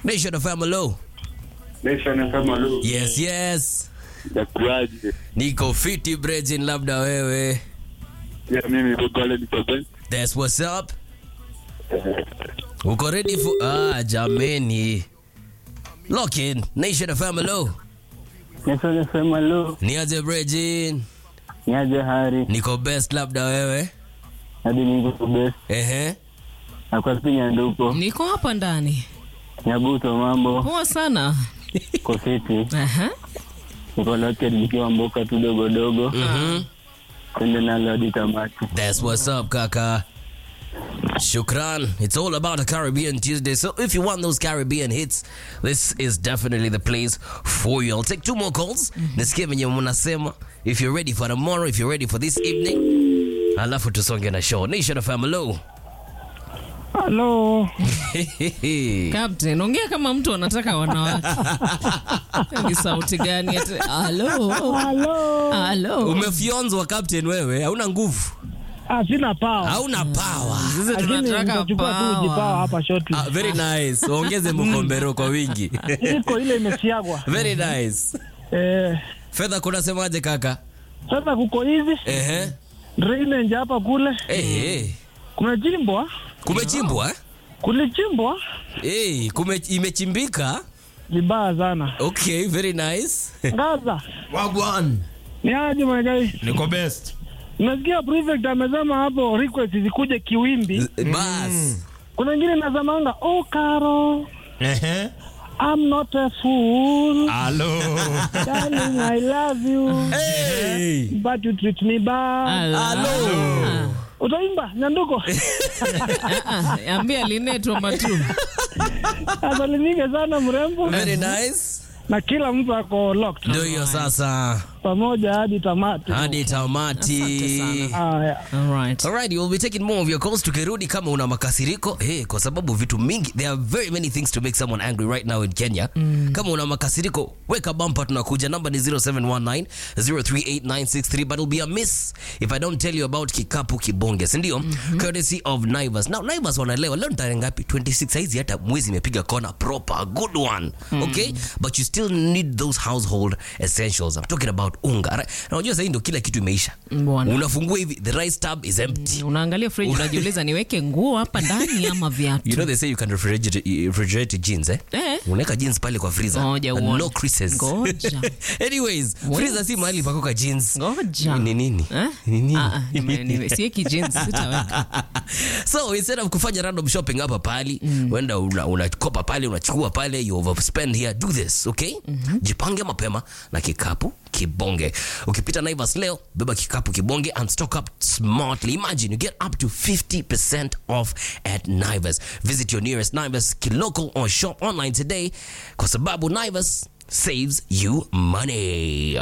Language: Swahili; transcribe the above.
Nation of Family. Nation kama lu. Yes, yes. Itakuwaje? Niko fiti Brejin, labda wewe. Ya mimi niko pale niko ben. That's what's up. Uko ready for Ah, jameni. Lock in. Nation of Family. Nation FM lo, Niaje Brejin. niaje hari, Niko best labda wewe. hadi niko best. Ehe. Na kwa pinya nduko, Niko hapa ndani. nyabuto mambo, Poa sana. kofiti, Aha. niko locked nikiwa mboka tu dogo dogo, Mhm. twende nalo hadi tamati. That's what's up, Kaka. Shukran. It's all about a Caribbean Tuesday. So if you want those Caribbean hits, this is definitely the place for you. I'll take two more calls. Nisikie venye mnasema. If you're ready for tomorrow, if you're ready for this evening. Alafu tusonge na show. Nation of Family. Halo, Captain, ongea kama mtu anataka wanawake. Ni sauti gani? ati- Halo. halo. Halo. Umefyonzwa captain wewe, hauna nguvu. Ah, sina power. Hauna power. Sisi tunataka nitachukua tu ujipawa power. hapa shortly. Ah, very nice. Ongeze mkombero kwa wingi. Iko ile imesiagwa. very nice. Eh, Fedha kunasemaje kaka? sasa kuko hivi Ehe. drainage hapa kule Eh, eh. kumechimbwa, Kumechimbwa? eh? kulichimbwa Eh, kume imechimbika. vibaya sana. Okay, very nice. Gaza, Wagwan. ni aje mwegai? Niko best. Nasikia prefect amesema hapo request zikuje kiwimbi. Bas. Kuna ingine nazamanga, oh Karo, Ehe. I'm not a fool. Halo. Darling, I love you. Hey. But you treat me bad. Hello. Utaimba nyanduko? Ah, ah, Ambia linetwa matu. Asalimike sana mrembo Very nice. na kila mtu ako locked Ndio hiyo sasa. pamoja hadi tamati. Hadi tamati. Haya. All right. Alright, we'll be taking more of your calls tukirudi kama una makasiriko hey, kwa sababu vitu mingi there are very many things to make someone angry right now in Kenya kama una makasiriko weka bumper tunakuja namba ni 0719 038963 but it'll be a miss if I don't tell you about kikapu kibonge si ndio courtesy of Naivas now Naivas wanaelewa leo ni tarehe ngapi 26 saizi hata mwezi imepiga kona proper a good one okay but you still need those household essentials I'm talking about unga right? na unajua sasa ndio kila kitu imeisha Bwana. unafungua hivi the rice tab is empty Unaangalia fridge unajiuliza niweke nguo hapa ndani ama viatu. you know they say you can refrigerate, refrigerate jeans eh? Eh. unaweka jeans pale kwa freezer Ngoja and uone. no creases Ngoja. anyways freezer si mahali pakoka jeans Ngoja. ni nini Eh? Ni nini? Ah, ah, nime- nime- sieki jeans sitaweka. so instead of kufanya random shopping hapa pali uenda una- unakopa pale unachukua pale you overspend here do this okay jipange mapema na kikapu kibonge ukipita naivas leo beba kikapu kibonge and stock up smartly imagine you get up to 50% off at naivas visit your nearest naivas local or shop online today kwa sababu naivas saves you money